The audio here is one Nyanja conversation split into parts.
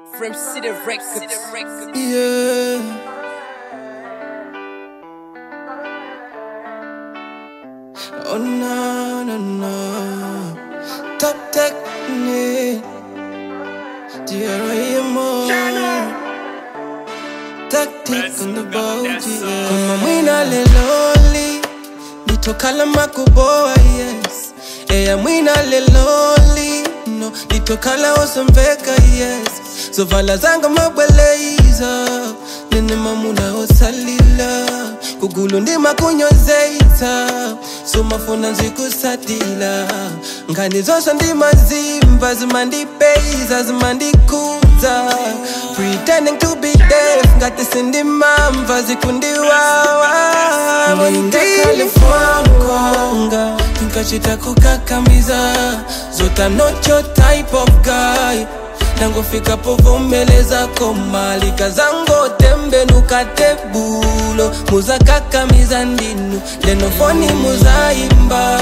From City Records. Yeah. Oh no, no, no. Top technique. DRAMO. Tactic on the boat, yeah. Kama mwina leloli. Nitokala makuboa, yes. Eya mwina leloli. No, nitokala osambeka, yes. So vala zanga mabweleza. Nene mamuna osalila. Kugulu ndima kunyozeita. So mafuna nzikusatila. Ngani zose ndima zimba. Zimandipeiza, zimandikuza. Pretending to be deaf. Ngati sindimamva zikundiwawa. Mwinga California Nkachita kukakamiza Zota not your type of guy nangofika povomeleza komalika zango tembe nukatebulo muzakakamiza ndinu lenofoni muzaimba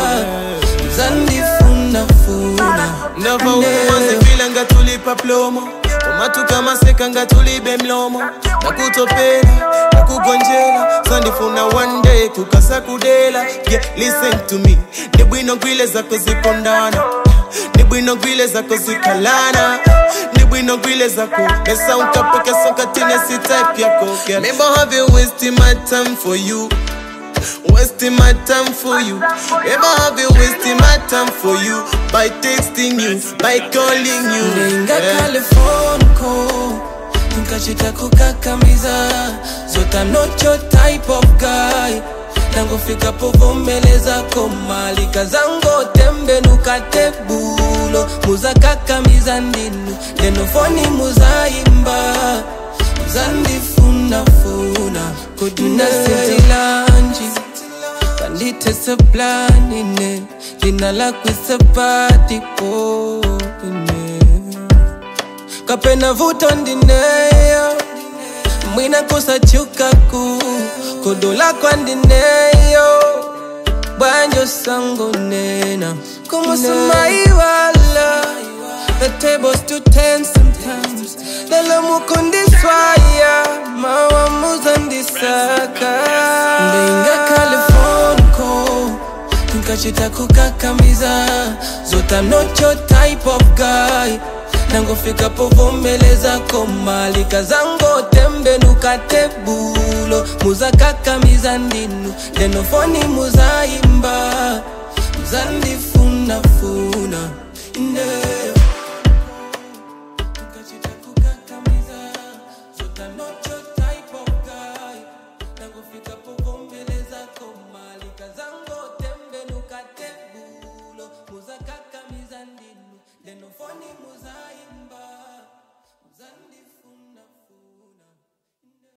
muzandifunafuna ndava ukumazivila ngatulipa plomo komatuka maseka ngatulibe mlomo nakutopela nakugonjela sandifuna one day kukasa kudela yeah, listen to me ndibwino gwile zako zipondana ndibwino gwile zako zikalana ndibwino gwile zako mesa unkapokesa katine si type yako yeah. Maybe I have you wasting my time for you Wasting my time for you. Ever have you wasting my time for you by texting you, by calling you? Nenga Yeah. California Nkachita kukakamiza Zota I'm not your type of guy nangofika povomeleza komalika zango tembe nukatebulo muzakakamiza ndinu lenofoni muzaimba muzandifunafuna kuduna setilanji kanditese planine lina lakwisepatipo kapena vuto ndineyo mwina kusachukaku kudola kwandineyo bwanjo sango nena kumusumaiwala the tables to ten sometimes lelo mukundiswaya mawamuzandisaka ndinga californico nkachita kukakamiza zota I'm not your type of guy nangofika povomeleza komalika zango tembe nukatebulo muzakakamiza ndinu lenofoni muzaimba muzandifunafuna yeah. Nkachita kukakamiza, zota not your type of guy. Nangofika povomeleza komalika zango tembe nukatebulo muzakakamiza ndinu lenofoni muzaimba